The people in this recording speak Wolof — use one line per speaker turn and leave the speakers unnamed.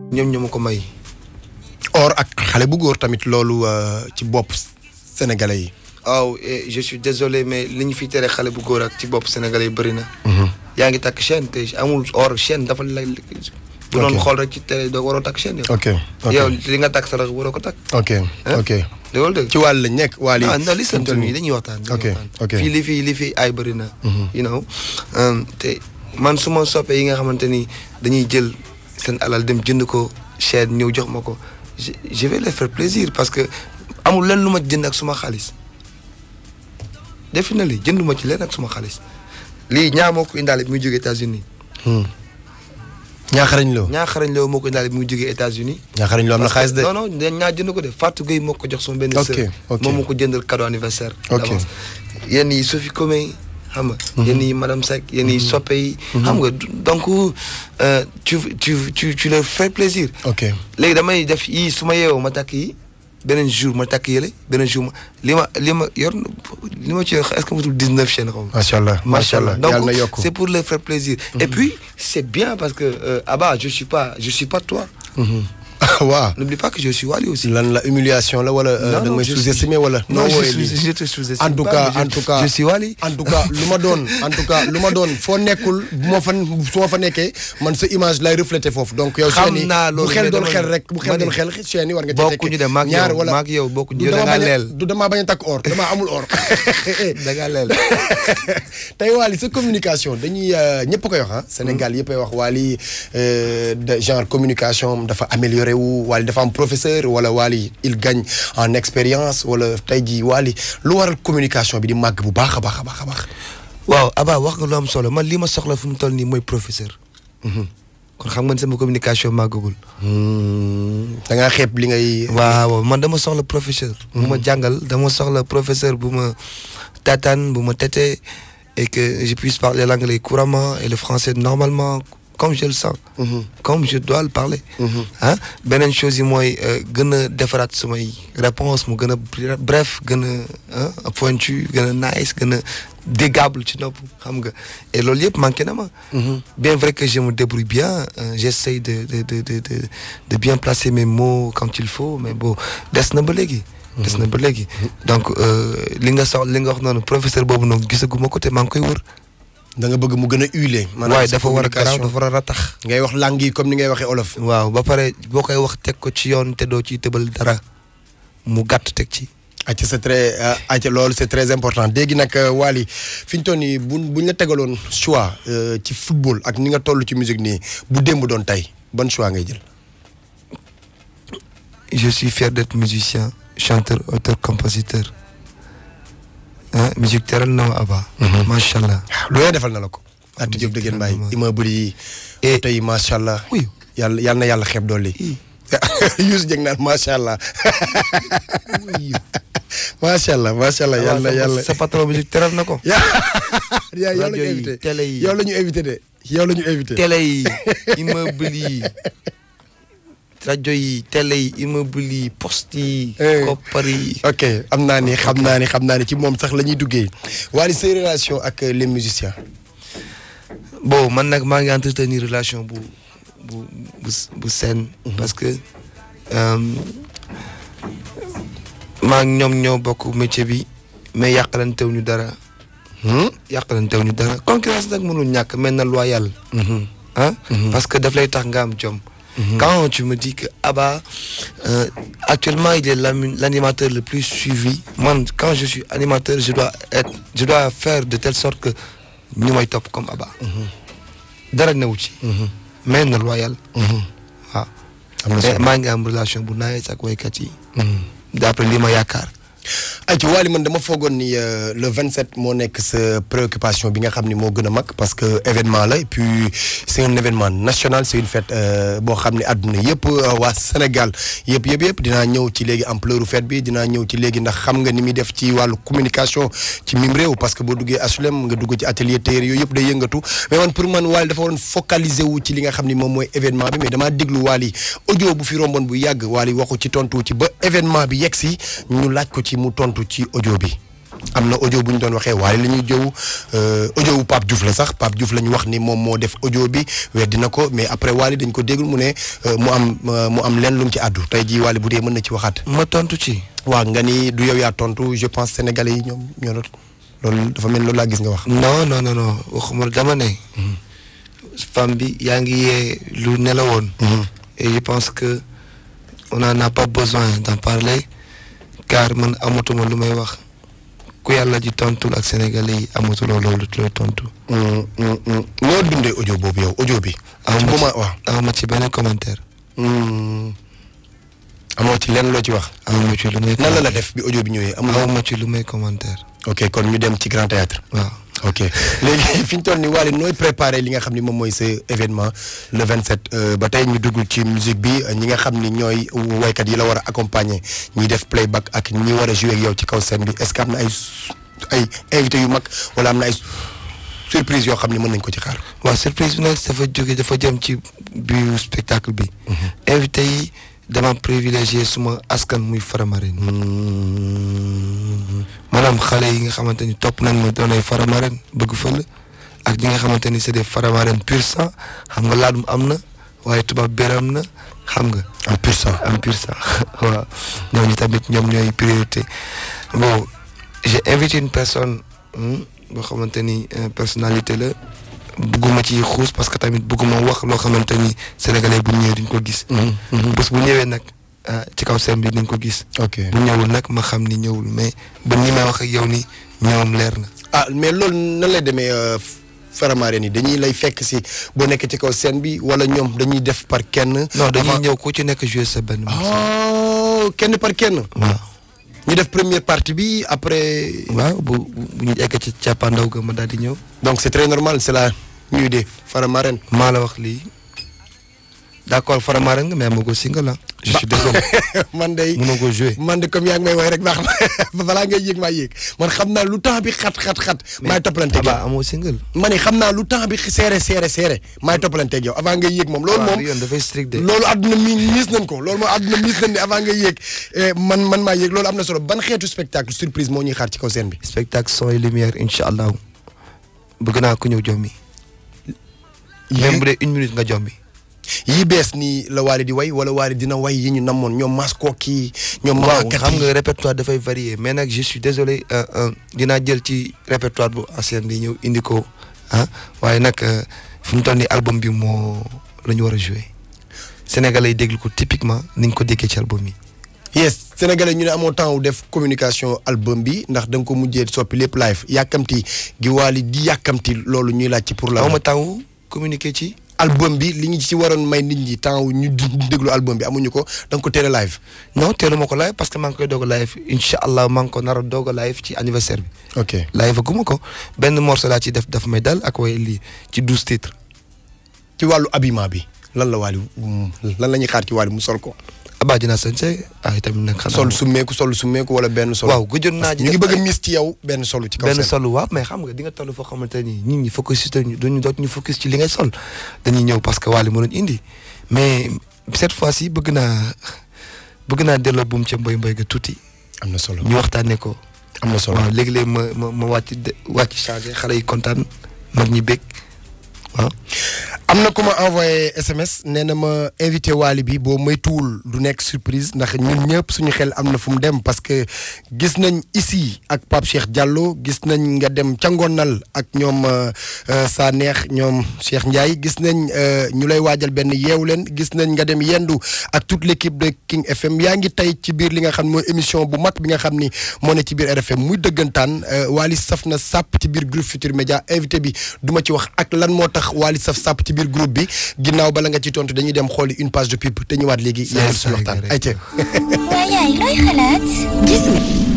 ñoom ñoo ma ko may.
or ak xale bu góor tamit loolu ci bopp sénégalais yi.
waaw je suis désolé mais li ñu fi tere xale bu góor ak ci bopp sénégalais yi bëri na. yaa ngi takk chaîne te amul or chaîne dafa la. bu doon xool rek ci télé doo waroo takk chaîne yow.
ok ok
yow li nga takk sax waroo ko takk.
ok ok.
loolu dëgg
ci wàll lañ nekk waa lii.
ah non li sant nii dañuy waxtaan.
ok ok
fii li fii li fii ay bëri na. you know te man su ma soppee yi nga xamante ni dañuy jël seen alal dem jënd ko chaîne ñëw jox ma ko je vais les faire plaisir parce que amul leen lu ma jënd ak suma xaalis. definitely jënduma ci leen ak suma xaalis lii ñaa moo ko indaale bi muy jógee États-Unis
ñaaxarañ loo.
ñaaxarañ loo moo ko indaale bi muy jógee États-Unis
ñaaxarañ loo am na xaalis de.
non non ñaa jënd ko de Fatou Gueye moo ko jox sama benn
ok
sœur
ok
moom moo ko jëndal cadeau anniversaire
Ok.
d'avance yenn yi Sophie Comé xam nga yenn yi madame Seck yenn yi soppe yi xam nga donc euh, tu tu tu tu leur fais plaisir
ok
léegi damay def yii su ma yeewoo ma takk yi beneen jour ma takk yële beneen jour ma li ma li ma yor li ma ci yor est-ce que matul 19 chaînes xaw ma
macha allah macha allah
donc
yàlla na yokk.
c'est pour leur faire plaisir et puis c'est bien parce que euh, Abba je suis pas je suis pas toi
waaw.
n'oublie pas que je suis Wally aussi
lan la humiliation la wala. da nga may
je
sous-estimer
suis-
wala.
non
noo
je
wooyee
suis
lii.
je te sous-estime
en tout
pas,
cas
mais
en
je-
tout cas
je suis Wally
en tout cas lu ma doon en tout cas lu ma doon foo nekkul bu ma fa su ma fa nekkee man sa image lay refléter foofu donc yow.
Xam
chaîne yi
naa
bu
loolu,
xel
mais
doon
dama
xel
ne-
rek bu xel
ma ne-
doon xel chaîne yi war nga ci tekkee
bokkuñu de maag yow
ñaar wala
maag yow bokkuñu
du
yow da
dama
ngaa
bañ a
leel
du damaa bañ a takk or damaa amul or.
da ngaa leel
tey Wally sa communication dañuy ñëpp koy wax ah. Sénégal yëpp ay wax Wally euh, de genre communication am dafa amélioré wu Wally dafa am professeur wala Wally il gagne en expérience wala tey jii Wally lu waral communication bi di màgg bu baax a baax a baax a baax.
waaw Abba wax nga lu am solo man li ma soxla fu mu toll nii mooy professeur kon xam nga ne sama communication màggagul
da ngaa xeeb li ngay.
waaw man dama soxla professeur bu ma jàngal dama soxla professeur bu ma tataan bu ma tete et que je puisse parler l'anglais couramment et le français normalement comme je le sens comme je dois le parler ah beneen chose yi mooy euh, gën a defaraat samay réponse mu gën a bref gën a ah pointu gën a nice gën a déggable ci nopp xam nga et loolu yëpp manqué na ma bien vrai que je me débrouille bien euh, j'essaye de de de de de de bien placer mes mots quand il faut mais bon des na ba léegi des na ba léegi donc euh, li nga sox li nga wax noonu professeur boobu noonu gisaguma ko te maa ngi koy wër
da nga bëgg mu gën a huilé.
waaye
sa
dafa war a garaaw
communication.
dafa war a ratax
ngay wax langue yi comme ni ngay waxee olof.
waaw ba pare boo koy wax teg ko ci yoon te doo ciy tëbal dara mu gàtt teg ci
acca c'est très acca loolu c'est très important léegi nag Wally fi ñu toll nii buñ buñ la tegaloon choix euh, ci football ak ni nga toll ci musique nii bu démb doon tey ban choix ngay jël.
je suis fier d'être musicien chanteur auteur compositeur ah musique teral na ma Abba macha allah
lu ne defal na la ko. Ati Diop dëgg mbaay immeuble yi.
Et-
oto yi macha allah.
oui
yàlla yàlla na yàlla xeeb dolli. Youssou Dieng naan macha allah. macha allah macha allah yàlla na yàlla.
sa patron musique teral na ko
yaa yaa yow la ñu
rajo yi,
invité
télé yi.
yow la ñu invité de yow la ñu invité.
télé yi immeuble yi rajo yi télé yi immeuble yi poste yi
Eh.
koppar yi
ok am naa ni xam naa ni xam naa ni ci moom sax la ñuy duggee Wally say relation ak euh, les musiciens.
bon man nag maa ngi entretenir relation bu bu bu bu saine parce que euh, maa ngi ñoom ñoo bokk métier bi mais yàqalantew ñu dara
Hmm?
yàqalantew ñu dara concurrence nag mënul ñàkk mel na loyal ah parce que daf lay tax nga am jom quand tu me dis que Abba euh, actuellement il est l'ami- l'animateur le plus suivi man quand je suis animateur je dois être je dois faire de telle sorte que ñu may topp comme Abba dara newu ci mais na loyal waaw
am na
mais
solo.
maa ngi am relation bu nice ak waykat yi d'après li ma yaakaar
ay ci Wally man dama foogoon ni euh, le 27 moo nekk sa préoccupation bi nga xam ni moo gën a mag parce que événement la et puis c'est un événement national c'est une fête euh, boo xam ne àdduna yëpp euh, waa Sénégal yëpp yëpp yëpp dinaa ñëw ci léegi ampleur fête bi dinaa ñëw ci léegi ndax xam nga ni muy def ci wàllu communication ci mim réew parce que boo duggee HLM nga dugg ci atelier tailleur yooyu yëpp day yëngatu mais man pour man Wally dafa waroon focaliser wu ci li nga xam ni moom mooy événement bi mais damaa déglu Wally audio bu fi romboon bu yàgg Wally waxu ci tontu ci ba événement bi yegg si ñu laaj ko ci mu tontu ci audio bi am na audio bu ñu doon waxee waaye la ñuy jëw audio wu Pape Diouf la sax Pape Diouf la ñu wax ni moom moo def audio bi weddi na ko mais après Wally dañ ko déggul mu ne mu am mu am leen lu mu ci àddu tey jii Wally bu dee mën na ci waxaat.
ma tontu ci.
waaw nga ni du yow yaa tontu je pense sénégalais yi ñoom ñoo doon loolu dafa mel loolu laa gis nga wax.
non non non non waxuma dama ne. femme bi yaa ngi yee lu nelawoon. et je pense que on n'en a pas besoin d'en parler car man amatuma lu may wax ku yàlla ji tontul ak sénégalais yi amatuloo loolu looy tontu.
noo dundee audio boobu yow audio bi.
aw ma
waaw
ci aw ma ci benn commentaire.
amoo ci lenn loo ci wax.
aw ma ci lu may.
nan la la def bi audio bi ñëwee amul.
aw ma ci lu may commentaire.
ok kon ñu dem ci grand théâtre
waaw.
ok léegi fi ñu toll nii Wally nooy préparé li nga xam ni moom mooy sa événement le 27 ba tey ñu dugg ci musique bi ñi nga xam ni ñooy waykat yi la war a accompagner ñi def playback ak ñi war a jouer ak yow ci kaw scène bi est-ce que am na ay ay invités yu mag wala am na ay surprise yoo xam ni mën nañ ko ci xaar.
waaw surprise bi nag dafa jóge dafa jëm ci biir spectacle bi. invité yi dama privilégié suma askan muy Faramareen. maanaam xale yi nga xamante ni topp nañ ma doon ay Faramareen bëgg fël ak ñi nga xamante ni c'est des Faramareen pur sang xam nga laadum am na waaye tubaab bér am na xam nga.
en pur sang
en pur sang waaw ñooñu tamit ñoom ñooy priorité bon j'ai invité une personne boo xamante ni personnalité la bëgguma ci xuus parce que tamit bëgguma wax loo xamante ni sénégalais bu ñëwee duñ ko gis. bés bu ñëwee nag ci kaw scène bi dañ ko gis.
ok
bu ñëwul nag ma xam ni ñëwul mais ba ni may wax ak yow ni ñoom leer na.
ah mais loolu nan lay demee Faramareen yi dañuy lay fekk si boo nekk ci kaw scène bi wala ñoom dañuy def par kenn.
non dañuy ñëw ku ci nekk jouer sa benn.
oh kenn par kenn.
waaw.
ñu def première partie bi après.
waaw bu bu ñu egg ci càppaandaw ga ma daal di ñëw.
donc c'est très normal c'est la nuit des Faramareen.
maa la wax lii d'accord Faramareen nga mais ma ko single la. je suis désolé
man day
mënoo ko jouer.
man de comme yaa ngi may woy rek baax na balaa ngay yéeg maa yéeg man xam naa lu temps bi xat xat xat. maay toppalanteeg yow
Aba amoo single.
ma ne xam naa lu temps bi seere seere seere maay toppalanteeg yow avant ngay yéeg moom. loolu
waaw
moom
yoon dafay strict de.
loolu àdduna mi miis nañ ko loolu moom àdduna miis nañ ne avant ngay yéeg man man maa yéeg loolu am na solo ban xeetu spectacle surprise moo ñuy xaar ci kaw scène bi.
spectacle son et lumière incha allah bëgg naa ko ñëw jommi. même bu dee une minute nga jommi.
yii bees nii la Wally di way wala Wally dina way yi ñu namoon ñoom masko kii ñoom.
waaw
Mama Kati.
xam nga répertoire dafay varier mais nag je suis désolé euh, euh, dinaa jël ci répertoire bu ancien bi ñëw indi ko ah waaye nag euh, fi mu toll nii album bi moo la ñu war a jouer sénégalais yi déglu ko typiquement ni ñu ko déggee ci album yi.
yes sénégalais ñu ne amoo temps wu def communication album bi ndax da nga ko mujjee soppi lépp live yàkkamti gi Wally di yàkkamti loolu ñuy laaj ci pour la
aw ma temps wu communiquer ci.
album bi li ñu ci waroon may nit ñi temps wu ñu di- déglu album bi amuñu ko da nga ko teel a live.
non teelu ma ko live parce que maa ngi koy doog a live incha allah maa ngi ko nar a doog a live ci anniversaire bi.
ok
live guma ko benn morceau laa ci def daf may dal ak way lii ci douze titres.
ci wàllu habillement bi lan la Wally lan la ñuy xaar ci Wally mu sol ko.
abaa dinaa sañse ah itamit nag xanaa
sol summeeku sol summeeku wala benn sol.
waaw gëjoon naa ji
ñu ngi
def
bëgg a
ay-
mis ci yow benn solu ci kaw
benn
seen.
solu waaw mais xam nga di nga toll foo xamante ni nit ñi focus ci ñu duñu doot ñu focus ci li ngay sol dañuy ñëw parce que Wally moo doon indi mais cette fois ci bëgg naa bëgg naa delloo buum ca mboy mboy ga tuuti
am na solo
ñu waxtaanee ko
am na solo.
waaw léegi-léegi ma ma ma wàcc de wàcc changé xale yi kontaan mag ñi bég waaw
am na ku ma envoyé SMS nee na ma invité Wally bi boo moytuwul du nekk surprise ndax ñun ñëpp suñu xel am na fu mu dem parce que gis nañ ici ak Pape Cheikh Diallo gis nañ nga dem ca Ngonal ak ñoom sa neex ñoom Cheikh Ndiaye gis nañ euh, ñu lay waajal benn yeewu leen gis nañ nga dem yendu ak toute l' équipe de King FM yaa ngi tey ci biir li nga xam mooy émission bu mag bi nga xam ni moo ne ci biir RFM muy dëggantaan euh, Wally saf na sàpp ci biir groupe Futur Média invité bi du ma ci wax ak lan moo tax Wally saf sàpp ci biir groupe bi ginnaaw bala nga ci tontu dañuy dem xooli une page de pub te ñëwaat léegi.
Saay
yéen suñu
saay
waxtaan
rek.
ayca.
waaye yaay looy xalaat. gis nga